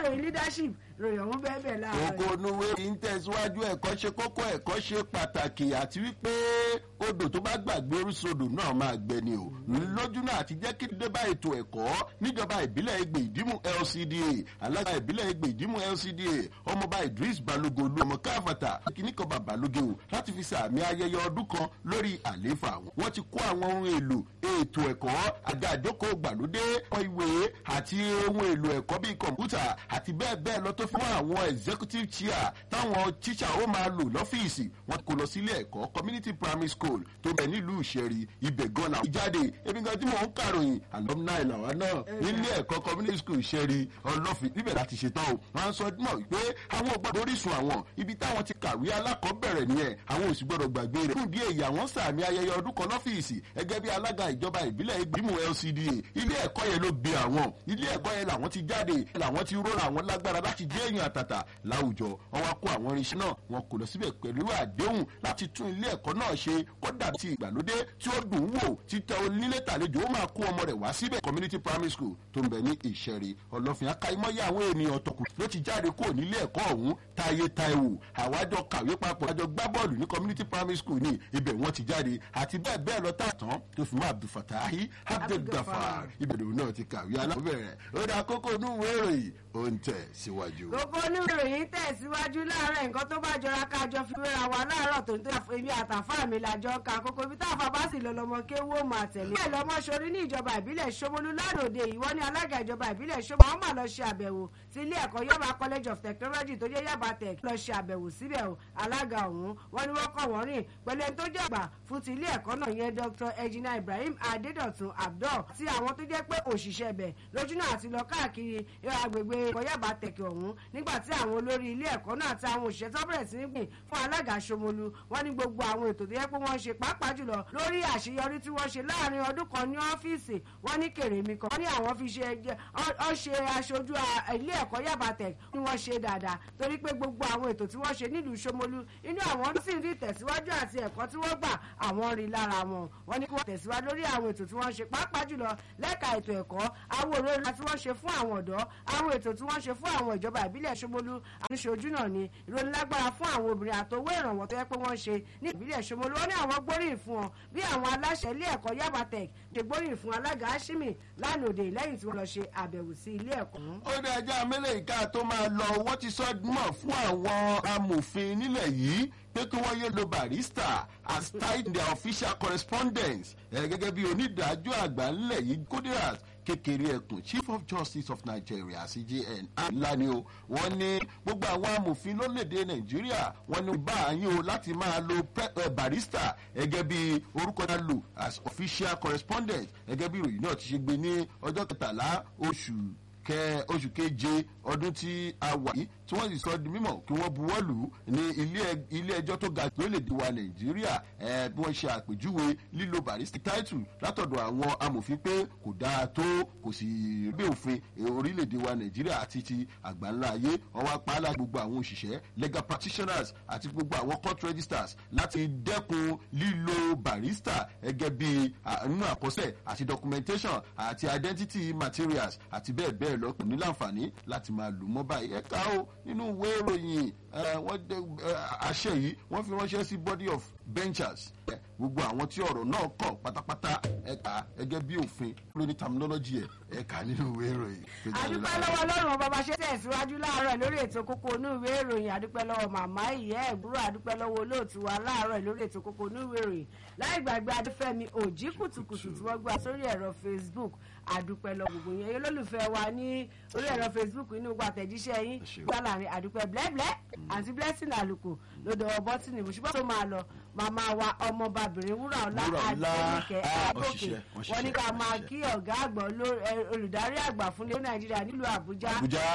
ìròyìn leadership ìròyìn ọ̀hún bẹ́ẹ̀ bẹ́ẹ̀ láàárọ̀ Oko onuwe yìí ń tẹ̀síwájú ẹ̀kọ́ ṣe kókó ẹ̀kọ́ ṣe pàtàkì àti wípé odò tó bá gbàgbé orísodò náà máa gbẹ ni o. Lójú náà àti jẹ́ kí dé bá ètò ẹ̀kọ́ níjọba ìbílẹ̀ Egbe Ìdímù LCDA alága ìbílẹ̀ Egbe Ìdímù LCDA ọmọọba Idris Balogun olú ọmọ káfàtà kìnnìkan bàbá lóge o láti fi sàmì ayẹyẹ ọdún kan lórí àlééfà wọn. Wọ́n ti kó àwọn ohun èlò ètò ẹ̀kọ́ àga àjókòó gbàlódé ìwé àti ohun èlò ẹ̀kọ́ bíi kọ̀ǹpútà àti bẹ́ẹ̀ bẹ́ẹ̀ lọ tó fún àwọn executive chair táwọn tíṣà ó máa lò lọ́fíìsì wọn kò lọ sílé ẹ̀kọ́ community primary school tó bẹ̀ nílùú ìṣẹ̀rí ibẹ̀ gan làwọn jáde ebi gan tí mò ń kàròyìn alumni làwọn náà nílé ẹ̀kọ́ community school ìṣẹ̀rí ọlọ́fin níbẹ̀ láti ṣetán o wọ́n á sọ mọ̀ pé àwọn ò gbọ́dọ̀ orísun àwọn ibi táwọn ti kàwé alákọ̀ọ́bẹ̀rẹ̀ nìyẹn àwọn ò sì gbọ́dọ̀ gbàgbé rẹ̀ fún díẹ̀ ìyàwó sàmì ayẹyẹ ọdún kan lọ́fíìsì ẹgẹ́ bí alága ìjọba ìbílẹ̀ ìgbìmọ̀ LCDA ilé ẹ̀kọ́ yẹn ló gbé àwọn ilé ẹ̀kọ́ yẹn làwọn ti jáde làwọn ti rọra àwọn lágbára láti jẹ́ èèyàn àtàtà láwùjọ wọn wá kó àwọn irinṣẹ́ náà wọn kò lọ síbẹ̀ pẹ̀lú àdéhùn láti tún ilé ẹ̀kọ́ náà ṣe kódà ti ìgbàlódé tí ó dùn wò títẹ onílé tàlejò ó máa kó ọmọ rẹ̀ wá síbẹ̀ community primary school tó ń bẹ ní ìṣẹ̀rí ọlọ́fin akáyímọ́yé àwọn ènìyàn tọkù ló ti jáde kúrò nílé ẹ̀kọ́ ọ̀hún táyé táíwò àwájọ kàwé papọ̀ àjọ gbá bọ́ọ̀lù ní community primary school ní ibẹ̀ wọ́n ti jáde àti bẹ́ẹ̀ bẹ́ẹ̀ lọ tààtàn tó fi mọ́ abdulfatahi abdulgafar ibẹ̀ lòun náà ti kàwé alábẹ̀rẹ̀ ó dá kókó inú ìwé ìròyìn ó ń tẹ̀ síwájú. gbogbo oníròyìn tẹ̀síwájú láàárọ̀ nǹkan tó bá jọra kájọ fi wéra wa láàárọ̀ tó ń tó èmi àtàfà mi làjọ ka kókó ibi tá a fa bá sì lọ lọmọ kéwó máa tẹ̀lé. bẹ́ẹ̀ lọmọ sori ní ìjọba ìbílẹ̀ Ṣómólú lánàá ìwọ ní alága ìjọba ìbílẹ̀ Ṣómólú àwọn máa lọ ṣe àbẹ̀wò sí ilé ẹ̀kọ́ Yaba College of Technology tó jẹ́ Yaba Tech lọ ṣe àbẹ̀wò síbẹ̀ o alága ọ̀hún wọ́n ní wọ́n kọ́ wọ́n rìn pẹ̀lú ẹni tó jẹ́ àgbà fún ti ilé ẹ̀kọ́ náà yẹn Dr. Ejina Ibrahim Adédọ̀tun Abdul tí àwọn tó jẹ́ pé òṣìṣẹ́ bẹ̀ lójú náà ti lọ káàkiri agbègbè ẹ̀kọ́ Yaba Tech ọ̀hún nígbà tí àwọn olórí ilé ẹ̀kọ́ náà àti àwọn òṣìṣẹ́ tó bẹ̀rẹ̀ sí ní gbìn fún alága Ṣómólú wọ́n ní gbogbo àwọn ètò tó yẹ pé wọ́n ṣe pàápàá jùlọ lórí àṣeyọrí tí wọ́n ṣe láàrin ọdún kan ní ọ́fíìsì wọ́n ní kèrèmí kan wọ́n ní àwọn fi ṣe ọ ṣe aṣojú ilé ẹ̀kọ́ Yaba Tech ni wọ́n ṣe dáadáa torí pé gbogbo àwọn ètò tí wọ́n ṣe nílùú Ṣómólú inú àwọn sì rí ìtẹ̀síwájú àti ẹ̀kọ́ tí wọ́n gbà àwọn rí lára wọn wọ́n ní kí wọ́n tẹ̀síwájú lórí àwọn ètò tí wọ́n ṣe pàápàá jùlọ lẹ́ka ètò ẹ̀kọ́ àwọn òróró tí wọ́n ṣe fún àwọn ọ̀dọ́ àwọn ètò tí wọ́n ṣe fún àwọn ìjọba ìbílẹ̀ Ṣómólú àníṣojú náà ni ìròyìn lágbára fún àwọn obìnrin àtowó ìrànwọ́ tó yẹ pé wọ́n ṣe ní ìbílẹ̀ Ṣómólú wọ́n ní àwọn gbóríyìn fún wọn bí àwọn aláṣẹ ilé ẹ̀kọ́ Yaba Tech ṣe gbóríyìn fún alága Ashimi lánàá òde lẹ́yìn tí wọ́n lọ ṣe àbẹ̀wò sí ilé ẹ̀kọ́. ó dé ẹjọ́ amẹ́lẹ̀ ìka tó máa lọ wọ́n ti sọ mọ̀ fún àwọn amòfin nílẹ̀ yìí pé kí wọ́n yé lo barista as tied in their official correspondence gẹ́gẹ́ bí onídàájọ́ àgbà ńlẹ̀ yìí Kudirat kékeré ẹkùn chief of justice of nigeria cjn ńlá ni o wọ́n ní gbogbo àwọn amòfin lórílẹ̀‐èdè nàìjíríà wọ́n ní báyìí o láti máa lo barista gẹ́gẹ́ bí orúkọ náà lò as official correspondent gẹ́gẹ́ bí ìròyìn náà ti ṣe gbé ní ọjọ́ kẹtàlá oṣù kẹ oṣù keje ọdún tí a wà yìí tí wọ́n sì sọ di mímọ̀ kí wọ́n buwọ́ lù ú ní ilé ẹjọ́ tó ga lórílẹ̀‐èdè wa nàìjíríà bí wọ́n ṣe àpèjúwe lílo barista title látọ̀dọ̀ àwọn amòfin pé kò dáa tó kò sì gbé òfin orílẹ̀‐èdè wa nàìjíríà àti ti àgbáńlá ayé wọ́n wá pa á láti gbogbo àwọn òṣìṣẹ́ legal practitioners àti gbogbo àwọn court registers láti dẹ́kun lílo barista gẹ́gẹ́ bí nínú àkọsẹ̀ àti documentation àti identity materials àti bẹ́ẹ̀ bẹ́ẹ̀ lọ kò ní láǹfààní láti máa lò mọ́ báyìí ẹ̀ka o nínú ìwé ìròyìn wọ́n dé àṣẹ yìí wọ́n fi ránṣẹ́ sí body of benchers gbogbo àwọn tí ọ̀rọ̀ náà kàn pátápátá ẹ̀ka ẹgẹ́ bí òfin lóní terminology ẹ̀ ẹ̀ka nínú ìwé ìròyìn. àdúpẹ́ lọ́wọ́ ọlọ́run bàbá ṣe tẹ̀síwájú láàárọ̀ lórí ètò kókó inú ìwé ìròyìn àdúpẹ́ lọ́wọ́ màmá ìyá ẹ̀gbúrò àdúpẹ́ lọ́wọ́ olóòtú wa láàárọ̀ lórí ètò kókó inú ìwé ìròyìn láì gbàgbé adúfẹ́mi òjì kùtùkùtù tí wọ́n gbà sórí ẹ̀rọ Facebook àdúpẹ́ lọ gbogbo yẹn yẹn olólùfẹ́ wa ní orí ẹ̀rọ Facebook inú gbà tẹ̀jíṣẹ́ yín gbà láàrin àdúpẹ́ blẹ́blẹ́ àti blessing àlùkò lódò ọbọ̀tìnì ṣùgbọ́n tó máa lọ màmá wa ọmọbabìnrin wúrà ọlá àdéhùnkẹ́ àgòkè wọ́n ní ká máa kí ọ̀gá àgbà olùdarí àgbà fún ilé Nàìjíríà nílùú Àbújá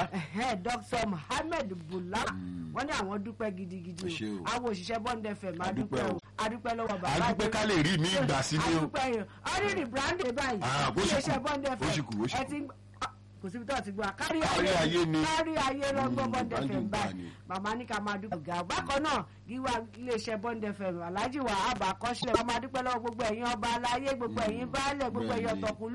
Dr. Mohammed Bula wọ́n ní àwọn dúpẹ́ gidigidi o àwọn òṣìṣẹ́ Bond FM adúpẹ́ o adúpẹ́ lọ́wọ́ bàbá adúpẹ́ ká lè rí mi gbà sí ni o adúpẹ́ yìí ọdún ìbrandé báyìí iléeṣẹ́ Bond FM ẹ ti kò síbi tó ti gbọ́ kárí ayé kárí ayé lọ́gbọ́n Bond FM báyìí màmá ní ká máa dúpẹ́ ọ̀gá bákan náà gíwá iléeṣẹ́ Bond FM Alhaji Wahab Akọ́ṣílẹ̀ ká máa dúpẹ́ lọ́wọ́ gbogbo ẹ̀yin ọba aláyé gbogbo ẹ̀yin baálẹ̀ gbogbo ẹ̀yin ọ̀tọ̀kùn